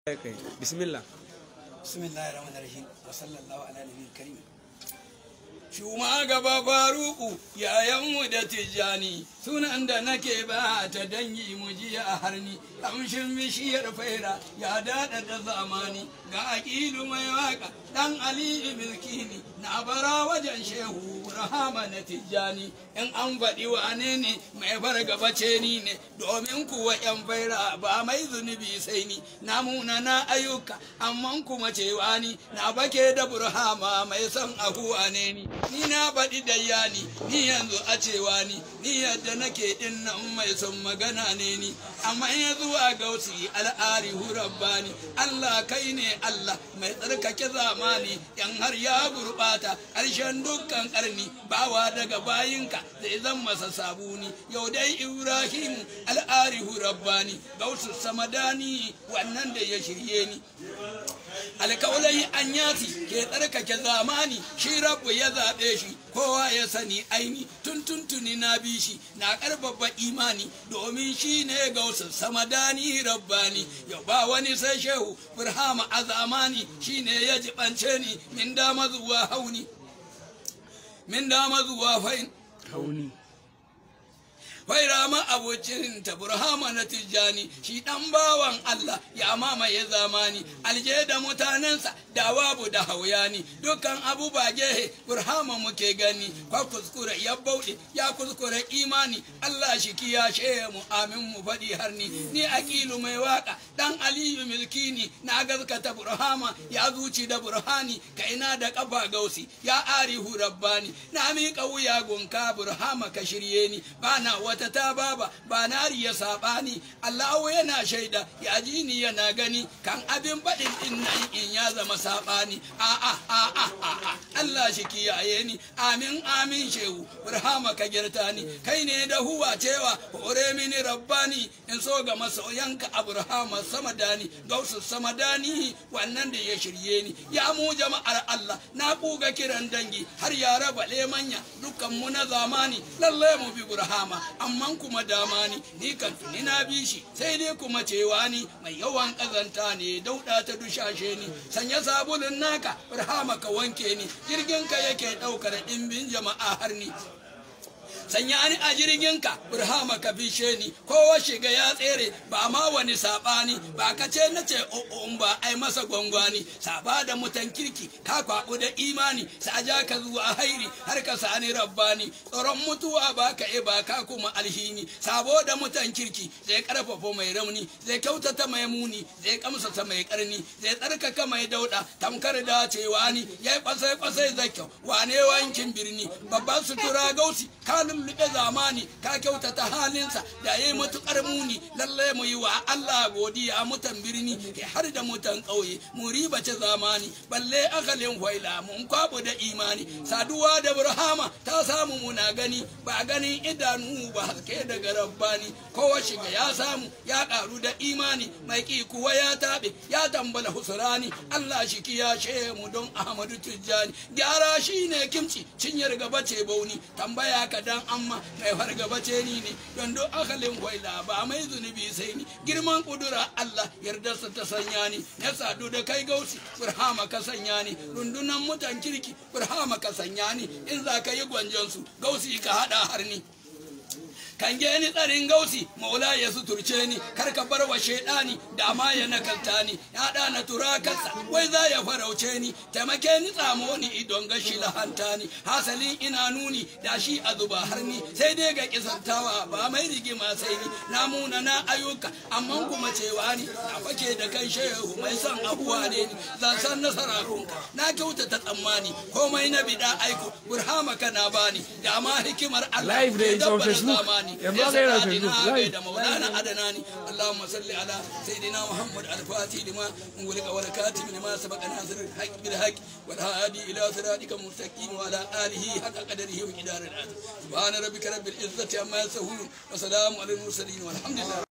kai bismillah bismillahir rahmanir rahim wa sallallahu ala nabiyil karim Shuma gaba faruku yayanmu da tijjani sunan da nake ba ta dangi mu jiya a harni kamshin bishiyar faira ya dada da zamani ga aƙilu mai waka dan aliyu milkini na bara wajen shehu rahama na tijjani in an faɗi wane ne mai fargabace ni ne domin kuwa yan faira ba mai zunubi sai ni na muna na ayyuka amma kuma cewa ni na bake da burhama mai son ahuwa ne ni ni na baɗi da yani ni yanzu a cewa ni ni yadda nake ɗin nan mai son magana ne ni amma ya zuwa gausi al'ari rabbani Allah kai ne Allah mai tsarkake zamani yan har ya gurɓata ƙarshen dukkan ƙarni bawa daga bayinka zai zan masa sabuni yau dai Ibrahim al'ari rabbani gausu samadani wannan da ya shirye ni alkaulai an yasi ke tsarkake zamani shi rabu ya zaɓe shi kowa ya sani aini tun tuntuni na bi shi na ƙarfafa imani domin shi ne gausun samadani rabbani yau ba wani sai shehu burhama a zamani shi ne ya jibance ni min dama zuwa hauni min dama zuwa fain hauni Fairama abocin ta burhama na tijjani shi dan bawan Allah ya mamaye zamani alje da mutanensa da wabu da hauyani dukkan abu ba gehe burhama muke gani kwa kuskure ya bauɗe ya kuskure imani Allah shi kiyashe mu amin mu faɗi har ni ni aqilu mai waka dan aliyu milkini na gaskata burhama ya zuci da burhani kaina da kafa gausi ya arihu rabbani na miƙa wuya gunka burhama ka shirye ni bana wata wata ta baba ba nari ya saɓani Allahu yana shaida ya ji ni yana gani kan abin baɗin din nan in ya zama saɓani a a a a a Allah shi kiyaye ni amin amin shehu burhama ka girta ni kai ne da huwa cewa hore mini rabbani in so ga masoyanka a burhama samadani gausu samadani wannan da ya shirye ni ya mu jama'ar Allah na kuga kiran dangi har ya raba lemanya dukkan mu na zamani lalle mu bi burhama amman kuma dama ni ni kan tuni na bi shi sai dai kuma cewa ni mai yawan kazanta ne dauda ta dushashe ni sanya sabulun naka burhama ka wanke ni jirgin ka yake daukar dimbin jama'a har ni sanya ni a jirginka burhama ka bishe ni kowa shiga ya tsere ba ma wani sabani ba ka ce na ce o'on ba ai masa gwangwani saba da mutan kirki ka kwabu da imani saja ka zuwa hairi har ka sani rabbani tsoron mutuwa ba ka e ba ka kuma alhini sabo da mutan kirki zai karfafa mai rauni zai kyautata mai muni zai kamsata mai karni zai tsarkaka mai dauda tamkar da cewa ni yayi kwasai kwasai zakyau wane wankin birni babban sutura gausi kalin lullube zamani ka kyautata halinsa da ya yi matuƙar muni lalle mu yi wa Allah godiya mutan birni ke har da mutan ƙauye mu ribace zamani balle akalin waila mun kwabu da imani saduwa da burhama ta samu muna gani ba ganin idanu ba haske daga rabbani kowa shiga ya samu ya ƙaru da imani mai ƙi kuwa ya taɓe ya tambala husurani Allah shi kiyashe mu don Ahmadu Tijjani gyara shine kimci cinyar gaba ce bauni tambaya ka dan amma mai fargaba ce ni ne don duk akalin waila ba mai zunubi sai ni girman kudura Allah yardarsa ta sanya ni ya sadu da kai gausi burhama ka sanya ni rundunan mutan kirki burhama ka sanya ni in za ka yi gwanjansu gausi ka hada har ni kan ni tsarin gausi maula ya suturce ni kar ka bar wa shaidani da ma ya nakalta ni ya da na tura kansa wai za ya farauce ni taimake ni tsamo ni idon gashi lahanta ni hasalin ina nuni da shi a zuba har ni sai dai ga kisantawa ba mai rigima sai ni na muna na ayyuka amma kuma cewa ni na fake da kan shehu mai son abuwa ne ni zan san nasara kunka na kyautata tsammani komai na bida aiko burhama kana bani da ma hikimar Allah Live da ya on dabbara Facebook. zamani Yanzu aka yi na يسعدنا Facebook. بيد Live. مولانا أدناني اللهم صل على سيدنا محمد الفاتح لما انغلق والكاتب لما سبق ناصر الحق بالحق والهادي إلى صراطك المستقيم وعلى آله حق قدره ومقدار الآن سبحان ربك رب العزة عما يصفون وسلام على المرسلين والحمد لله